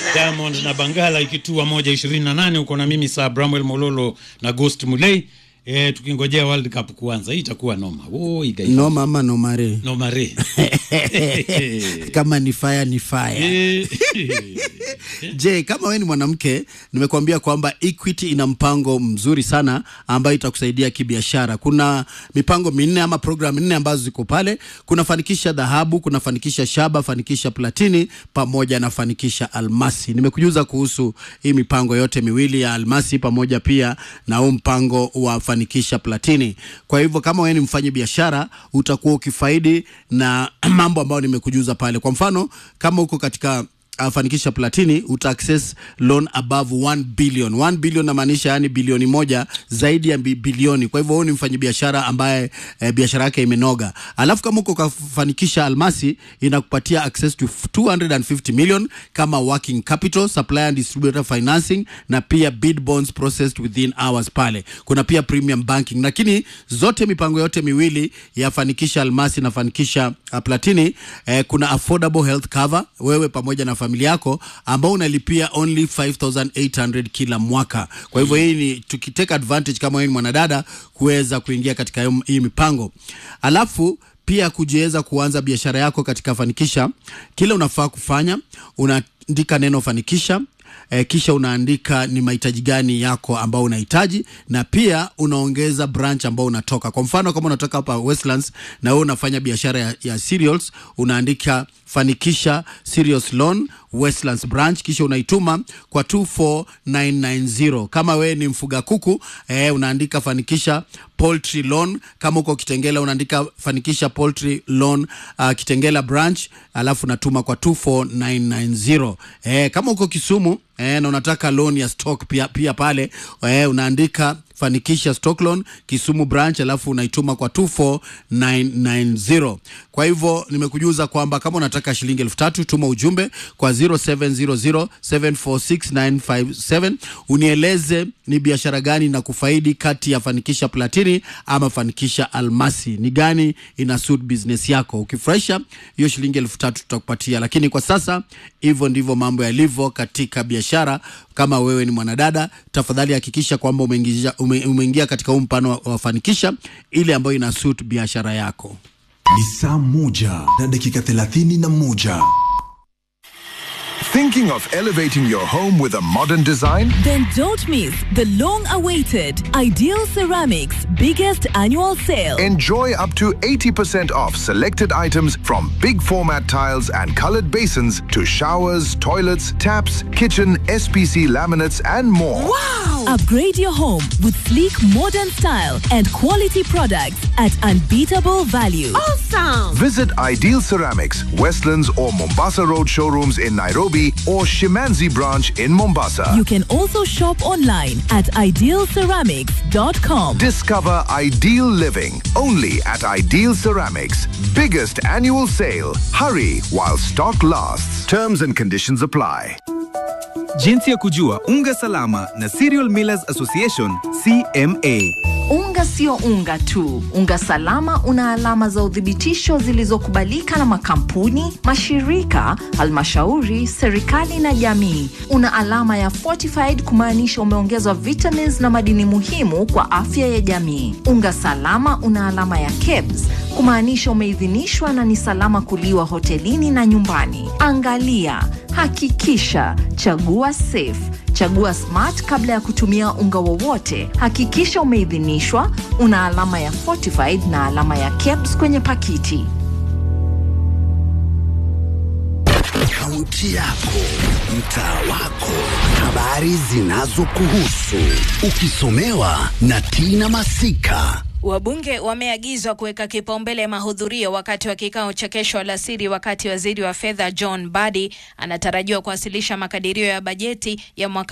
Diamond na Bangala ikitua moja ishirini na nane uko na mimi saa Bramwell Mololo na Ghost Mulei e, tukingojea World Cup kuanza. Hii itakuwa noma. Oh, igai. no mama no mare Noma re. kama ni fire ni fire Eh, je kama wewe ni mwanamke nimekuambia kwamba equity ina mpango mzuri sana ambayo itakusaidia kibiashara kuna mipango minne ama program nne ambazo ziko pale kuna fanikisha dhahabu kuna fanikisha shaba fanikisha platini pamoja na fanikisha almasi nimekujuza kuhusu hii mipango yote miwili ya almasi pamoja pia na huu mpango wa fanikisha platini kwa hivyo kama wewe ni mfanyi biashara utakuwa ukifaidi na mambo ambayo nimekujuza pale kwa mfano kama uko katika uh, fanikisha platini uta access loan above 1 billion 1 billion namaanisha yani bilioni moja zaidi ya bi- bilioni kwa hivyo huyu ni mfanyabiashara ambaye eh, biashara yake imenoga alafu kama uko kafanikisha almasi inakupatia access to 250 million kama working capital supplier and distributor financing na pia bid bonds processed within hours pale kuna pia premium banking lakini zote mipango yote miwili ya fanikisha almasi na fanikisha uh, platini eh, kuna affordable health cover wewe pamoja na familia yako ambao unalipia only 5800 kila mwaka kwa hivyo hii ni tukiteka advantage kama wewe ni mwanadada kuweza kuingia katika hiyo- hii mipango alafu pia kujiweza kuanza biashara yako katika fanikisha kile unafaa kufanya unaandika neno fanikisha eh, kisha unaandika ni mahitaji gani yako ambao unahitaji na pia unaongeza branch ambao unatoka kwa mfano kama unatoka hapa westlands na wewe unafanya biashara ya, ya cereals unaandika fanikisha serious loan westlands branch kisha unaituma kwa 24990 kama wewe ni mfuga kuku eh, unaandika fanikisha poultry loan kama uko kitengela unaandika fanikisha poultry loan uh, kitengela branch alafu unatuma kwa 24990 eh, kama uko kisumu eh, na unataka loan ya stock pia, pia pale eh, unaandika fanikisha stock loan kisumu branch alafu unaituma kwa 24990 kwa hivyo nimekujuza kwamba kama unataka shilingi elfu tatu tuma ujumbe kwa 0700746957 unieleze ni biashara gani na kufaidi kati ya fanikisha platini ama fanikisha almasi ni gani ina suit business yako ukifurahisha hiyo shilingi elfu tatu tutakupatia lakini kwa sasa hivyo ndivyo mambo yalivyo katika biashara kama wewe ni mwanadada tafadhali hakikisha kwamba umeingia, ume, umeingia katika huu mpano wa, wa fanikisha ile ambayo ina suit biashara yako ni saa moja na dakika thelathini na moja Thinking of elevating your home with a modern design? Then don't miss the long awaited Ideal Ceramics biggest annual sale. Enjoy up to 80% off selected items from big format tiles and colored basins to showers, toilets, taps, kitchen, SPC laminates, and more. Upgrade your home with sleek modern style and quality products at unbeatable value. Visit Ideal Ceramics, Westlands or Mombasa Road showrooms in Nairobi or Shimanzi branch in Mombasa. You can also shop online at idealceramics.com. Discover ideal living only at Ideal Ceramics. Biggest annual sale. Hurry while stock lasts. Terms and conditions apply. Jinsi ya kujua unga salama na Cereal Millers Association CMA. Unga sio unga tu. Unga salama una alama za uthibitisho zilizokubalika na makampuni, mashirika, halmashauri, serikali na jamii. Una alama ya fortified kumaanisha umeongezwa vitamins na madini muhimu kwa afya ya jamii. Unga salama una alama ya KEBS kumaanisha umeidhinishwa na ni salama kuliwa hotelini na nyumbani. Angalia, hakikisha, chagua safe Chagua Smart kabla ya kutumia unga wowote. Hakikisha umeidhinishwa, una alama ya fortified na alama ya KEBS kwenye pakiti. Kaunti yako, mtaa wako, habari zinazokuhusu, ukisomewa na Tina Masika. Wabunge wameagizwa kuweka kipaumbele mahudhurio wakati wa kikao cha kesho alasiri, wakati waziri wa fedha John Badi anatarajiwa kuwasilisha makadirio ya bajeti ya mwaka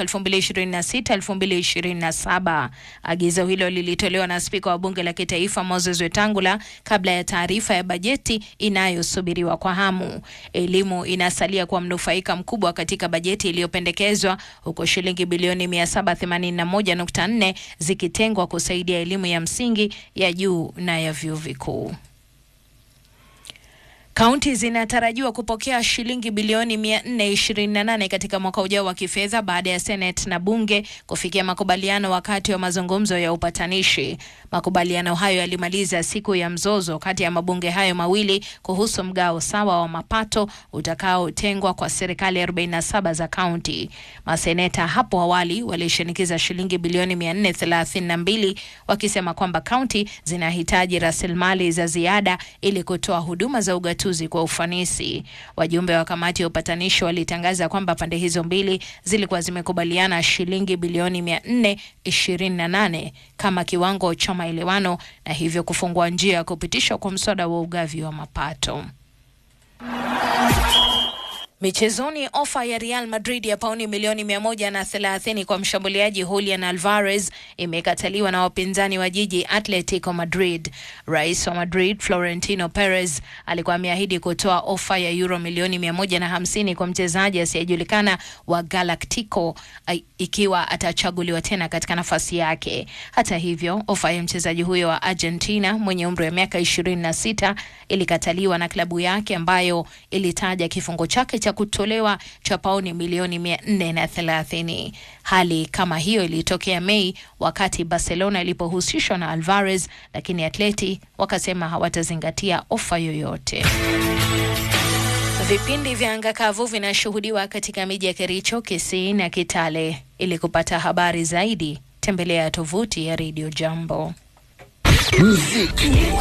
2026-2027. Agizo hilo lilitolewa na spika wa bunge la kitaifa Moses Wetangula kabla ya taarifa ya bajeti inayosubiriwa kwa hamu. Elimu inasalia kuwa mnufaika mkubwa katika bajeti iliyopendekezwa huku shilingi bilioni 781.4 zikitengwa kusaidia elimu ya msingi ya juu na ya vyuo vikuu. Kaunti zinatarajiwa kupokea shilingi bilioni 428 katika mwaka ujao wa kifedha baada ya Senate na bunge kufikia makubaliano wakati wa mazungumzo ya upatanishi. Makubaliano hayo yalimaliza siku ya mzozo kati ya mabunge hayo mawili kuhusu mgao sawa wa mapato utakaotengwa kwa serikali 47 za kaunti. Maseneta hapo awali walishinikiza shilingi bilioni 432 wakisema kwamba kaunti zinahitaji rasilimali za ziada ili kutoa huduma za ugatuzi kwa ufanisi. Wajumbe wa kamati ya upatanishi walitangaza kwamba pande hizo mbili zilikuwa zimekubaliana shilingi bilioni 428 kama kiwango cha maelewano na hivyo kufungua njia ya kupitishwa kwa mswada wa ugavi wa mapato. Michezoni, ofa ya Real Madrid ya pauni milioni mia moja na thelathini kwa mshambuliaji Julian Alvarez imekataliwa na wapinzani wa jiji Atletico Madrid. Rais wa Madrid Florentino Perez alikuwa ameahidi kutoa ofa ya euro milioni mia moja na hamsini kwa mchezaji asiyejulikana wa Galactico ai- ikiwa atachaguliwa tena katika nafasi yake. Hata hivyo, ofa ya mchezaji huyo wa Argentina mwenye umri wa miaka ishirini na sita ilikataliwa na klabu yake ambayo ilitaja kifungo chake cha kutolewa cha pauni milioni mia nne na thelathini. Hali kama hiyo ilitokea Mei wakati Barcelona ilipohusishwa na Alvarez, lakini Atleti wakasema hawatazingatia ofa yoyote. Vipindi vya anga kavu vinashuhudiwa katika miji ya Kericho, Kisii na Kitale. Ili kupata habari zaidi, tembelea tovuti ya Radio Jambo. Muziki